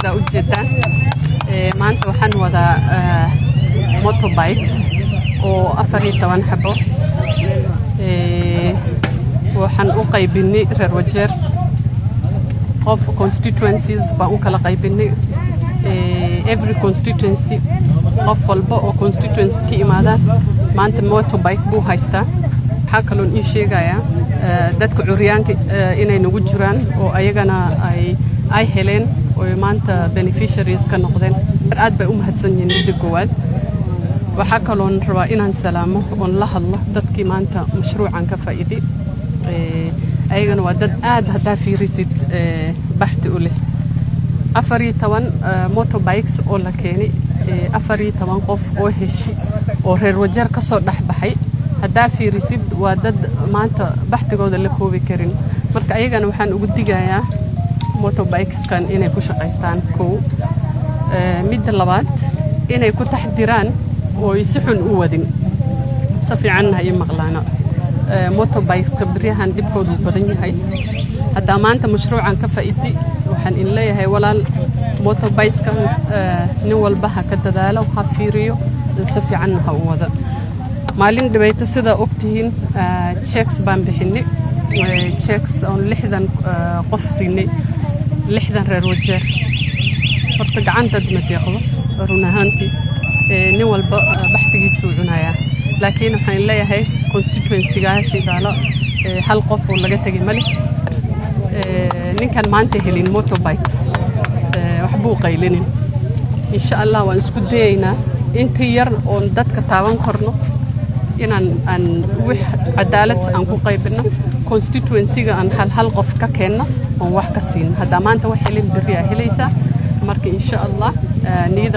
sidaa u jeedaan maanta waxaan wadaa motorbikes oo afar iyo toban xabo waxaan u qaybinay reer wajeer qof constituencies baan u kala qaybinay every constituency qof walba oo constituency ka imaadaan maanta motorbike buu haystaa waxaa kaloon ii sheegayaa dadka curyaanka inay nagu jiraan oo ayagana ay ay heleen oo maanta beneficiaries ka noqdeen aad bay u mahadsan yihiin midda koowaad waxaa kaloon rabaa inaan salaamo oon la hadlo dadkii maanta mashruucan ka faa'iiday ayagana waa dad aad haddaa fiirisid baxti u leh afar iyo toban motorbikes oo la keenay afar iyo toban qof oo heshi oo reer wajeer ka soo dhex baxay haddaa fiirisid waa dad maanta baxtigooda la koobi karin marka ayagana waxaan ugu digayaa motorbikeskan inay ku shaqaystaan kow midda labaad inay ku taxdiraan oo si xun u wadin si fiicanna ha ii maqlaano motorbikeska beryahan dhibkoodu badan yahay haddaa maanta mashruucan ka faa'iidi waxaan in leeyahay walaal motorbikeskan nin walba ha ka dadaalo ha fiiriyo si fiicanna ha u wada maalin dhibayto sidaa ogtihiin checks baan bixinay checks oon lixdan qof siinay lixdan reer wajeer horta gacantad ma deeqdo run ahaantii nin walba baxtigiisuu cunayaa laakiin waxaan leeyahay constituencygaa shidaalo hal qof oo laga tegay male ninkan maanta helin motorbikes waxbuu qaylinin insha allah waan isku dayaynaa inta yar oon dadka taaban karno inaan aan wix cadaalad aan ku qaybino constituencyga aan hal hal qof ka keenno oon wax ka siino haddaa maanta wax helin berri aa helaysaa marka insha allah niyada